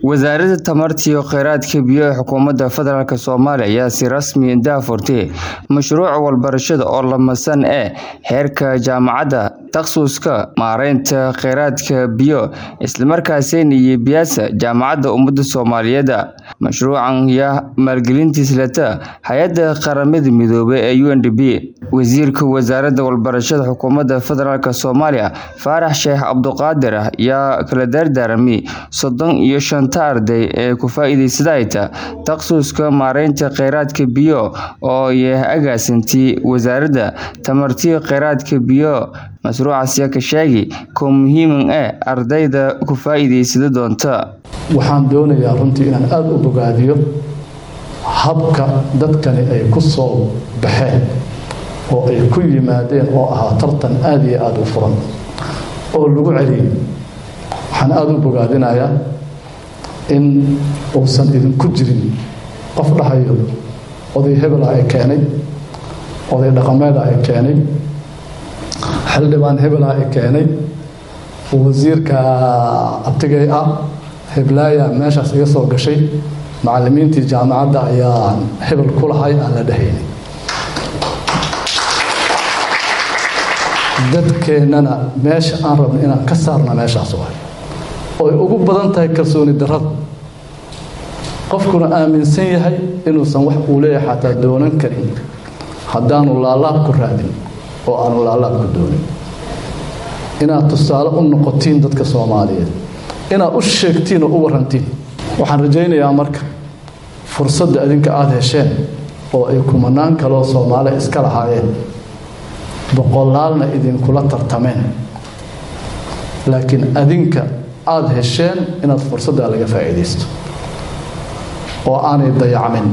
wasaaradda tamarta iyo kheyraadka biyo ee xukuumadda federaalk soomaaliya ayaa si rasmi daahfurtay mashruuca waxbarashada oo lamasan ee heerka jaamacadda takhasuska maareynta kheyraadka biyo islamarkaasina iyo biyaasa jaamacadda ummadda soomaaliyeed mashruucan yaa maalgelintiis leta hay-adda qaramada midoobay ee u n d b wasiirka wasaaradda waxbarashada xukuumadda federaalk soomaaliya faarax sheekh cabduqaadir yaa kala daardaarmay soddon iyo shanta arday ee ku faa-iideysadayta takhasuska maareynta kheyraadka biyo oo yah agaasintii wasaaradda tamartiyo kheyraadka biyo mashruucaas yaa ka sheegay koo muhiiman ee ardayda ku faa-iideysada doonta waxaan doonayaa runtii inaan aada u bogaadiyo habka dadkani ay ku soo baxeen oo ay ku yimaadeen oo ahaa tartan aada iyo aada u furan oo lagu celiyay waxaan aada u bogaadinayaa in uusan idinku jirin qof dhahayo oday hebela ay keenay oday dhaqameeda ay keenay xildhibaan hebela ay keenay wasiirka abtigay ah heblaaya meeshaas iga soo gashay macalimiintii jaamacadda ayaa hebel ku lahay aan la dhahaynay dadkeennana meesha aan rabno inaan ka saarna meeshaas waay ooy ugu badan tahay kalsooni darrada qofkuna aaminsan yahay inuusan wax uu leeyahay xataa doonan karin haddaanu laalaab ku raadin oo aanu laalaab ku doonin inaad tusaale u noqotiin dadka soomaaliyeed inaad u sheegtiin oo u warantiin waxaan rajaynayaa marka fursadda adinka aada hesheen oo ay kumanaan kaloo soomaali iska lahaayeen boqolaalna idinkula tartameen laakiin adinka aada hesheen inaad fursaddaa laga faa'iidaysto oo aanay dayacmin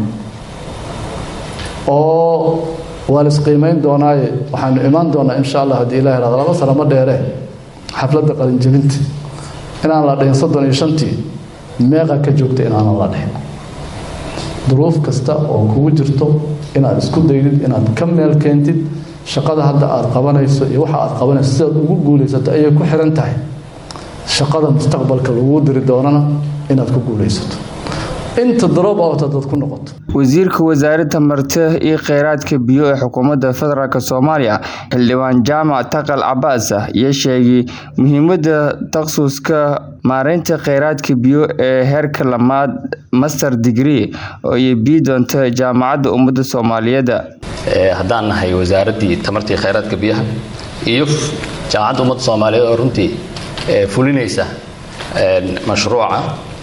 oo waa la isqiimayn doonaaye waxaanu imaan doonaa insha allah haddii ilah irahdo laba sano ma dheeree xafladda qalinjebinta inaan la dhihin soddon iyo shantii meeqa ka joogta inaanan la dhihin duruuf kasta oo kugu jirto inaad isku daydid inaad ka meel keentid shaqada hadda aada qabanayso iyo waxa aad qabanayso sidaad ugu guulaysato ayay ku xiran tahay shaqada mustaqbalka laguu diri doonana inaad ku guulaysato inta daroob awta dad ku noqoto wasiirka wasaaradda tamarta iyo kheyraadka biyo ee xukuumadda federaalk soomaaliya xildhibaan jaamac taqal cabaas ah iyo sheegay muhiimadda takhasuska maareynta kheyraadka biyo ee heerka lamaad master degree oo ay bii doonta jaamacadda ummadda soomaaliyeed haddaan nahay wasaaraddii tamartii kheyraadka biyaha iyo jaamacadda ummadda soomaaliyeed oo runtii fulinaysa mashruuca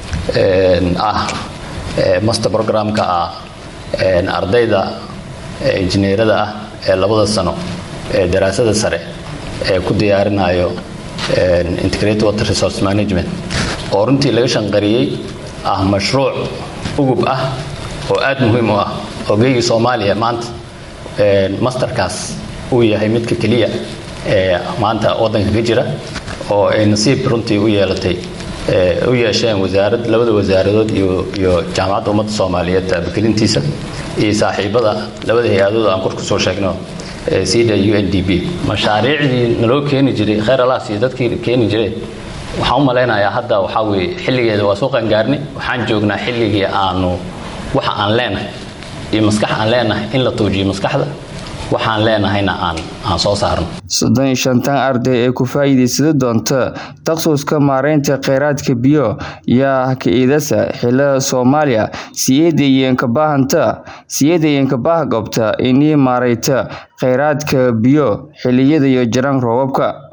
ah master programka ah ardayda injineerada ah ee labada sano ee daraasada sare ee ku diyaarinayo integrated water resource management oo runtii laga shanqariyey ah mashruuc ugub ah oo aad muhiim u ah oo geygii soomaaliya maanta masterkaas uu yahay midka keliya ee maanta waddanka ka jira oo ay nasiib runtii u yeelatay u yeesheen wasaarad labada wasaaradood iyo jaamacadda ummadda soomaaliyeed taabagelintiisa iyo saaxiibada labada hay-adood aan kor ku soo sheegno sida u n d b mashaariicdii naloo keeni jiray kheyr alaas iyo dadkii keeni jiray waxaan u malaynayaa hadda waxaa weye xilligeeda waa soo qangaarnay waxaan joognaa xilligii aanu waxa aan leenahay iyo maskax aan leenahay in la tuujiyo maskaxda waxaan leenahayna aan aan soo saarno soddon iyo shantan arday ee ku faa-iideysada doonta takhasuska maareynta kheyraadka biyo yaa ka-iidasa xilada soomaaliya siyeedayeenkabaahanta siyeedayeenkabaah gobta inii maareyta kheyraadka biyo xiliyada iyo jaraan roobabka